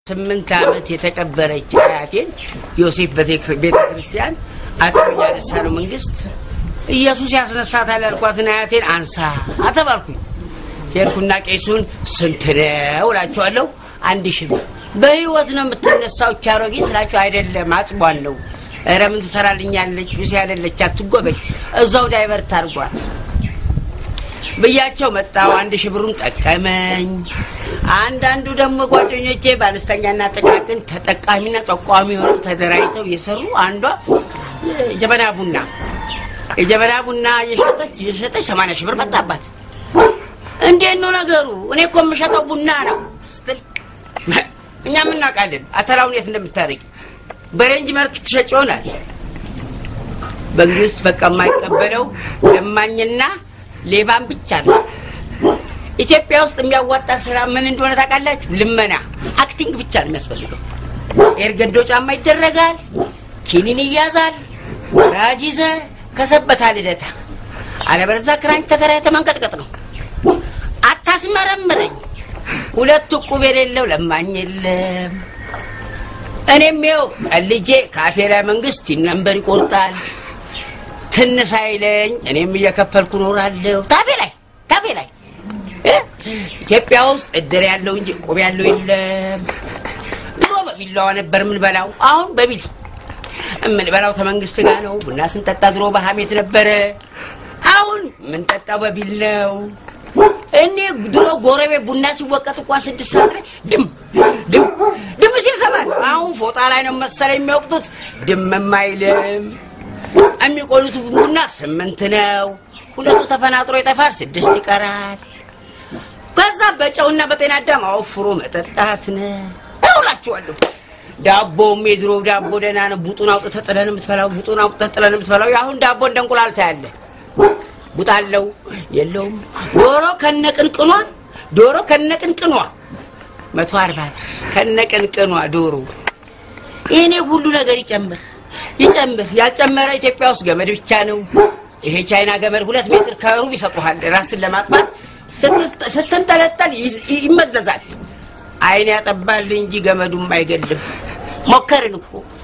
ስምንት ዓመት የተቀበረች አያቴን ዮሴፍ ቤተ ክርስቲያን አጼ ያነሳነው መንግስት ኢየሱስ ያስነሳታል ያልኳትን አያቴን አንሳ አተባልኩኝ። ሄድኩና ቄሱን ስንት ነው እላቸዋለሁ። አንድ ሺህ ብር በህይወት ነው የምትነሳው ቻሮጌ ስላቸው፣ አይደለም አጽቧን ነው። ኧረ ምን ትሰራልኛለች? ሉሲ ያለለች አትጎበኝ፣ እዛው ዳይቨርት አድርጓል ብያቸው መጣው። አንድ ሺህ ብሩን ጠቀመኝ። አንዳንዱ ደግሞ ጓደኞቼ በአነስተኛና ጥቃቅን ተጠቃሚና ጠቋሚ ሆነው ተደራጅተው እየሰሩ አንዷ ጀበና ቡና የጀበና ቡና እየሸጠች እየሸጠች ሰማንያ ሺህ ብር መጣባት። እንዴት ነው ነገሩ? እኔ እኮ የምሸጠው ቡና ነው ስትል እኛ የምናውቃለን አተላውን የት እንደምታደርጊ በሬንጅ መልክ ትሸጭ ይሆናል። መንግስት በቃ የማይቀበለው ለማኝና ሌባን ብቻ ነው። ኢትዮጵያ ውስጥ የሚያዋጣ ስራ ምን እንደሆነ ታውቃላችሁ? ልመና፣ አክቲንግ ብቻ ነው የሚያስፈልገው። ኤርገንዶ ጫማ ይደረጋል፣ ኪኒን ይያዛል፣ ራጅ ይዘህ ከሰበታ ልደታ፣ አለበለዚያ ክራንች ተከራይተህ መንቀጥቀጥ ነው። አታስመረምረኝ። ሁለት ዕቁብ የሌለው ለማኝ የለም። እኔም ይኸው ቀልጄ ካፌ ላይ መንግስት ነንበር ይቆርጣል ትንስ አይለኝ እኔም እየከፈልኩ ኖራለሁ። ታፌ ላይ ታፌ ላይ ኢትዮጵያ ውስጥ እድር ያለው እንጂ ዕቁብ ያለው የለም። ድሮ በቢላዋ ነበር የምንበላው፣ አሁን በቢል የምንበላው ተመንግስት ጋር ነው። ቡና ስንጠጣ ድሮ በሀሜት ነበረ፣ አሁን የምንጠጣው በቢል ነው። እኔ ድሮ ጎረቤት ቡና ሲወቀጥ እንኳን ስድስት ሰዓት ላይ ድም ድም ድም ሲል ሰማለሁ። አሁን ፎጣ ላይ ነው መሰለኝ የሚወቅጡት፣ ድምም አይልም። የሚቆሉት ቡና ስምንት ነው። ሁለቱ ተፈናጥሮ ይጠፋል፣ ስድስት ይቀራል። በዛ በጨውና በጤና አዳም አወፍሮ መጠጣት ነው እውላችኋለሁ። ዳቦም የድሮ ዳቦ ደህና ነው። ቡጡን አውጥተህ ጥለህ ነው የምትበላው። ቡጡን አውጥተህ ጥለህ ነው የምትበላው። የአሁን ዳቦ እንደ እንቁላል ታያለህ። ቡጥ አለው የለውም። ዶሮ ከነቅንቅኗ ዶሮ ከነቅንቅኗ መቶ አርባ ብር ከነቅንቅኗ ዶሮ። ይሄኔ ሁሉ ነገር ይጨምር ይጨምር ያልጨመረ ኢትዮጵያ ውስጥ ገመድ ብቻ ነው። ይሄ ቻይና ገመድ ሁለት ሜትር ከሩብ ይሰጡሃል። ራስን ለማጥፋት ስትንጠለጠል ይመዘዛል። አይን ያጠባል እንጂ ገመዱም አይገልም። ሞከርን እኮ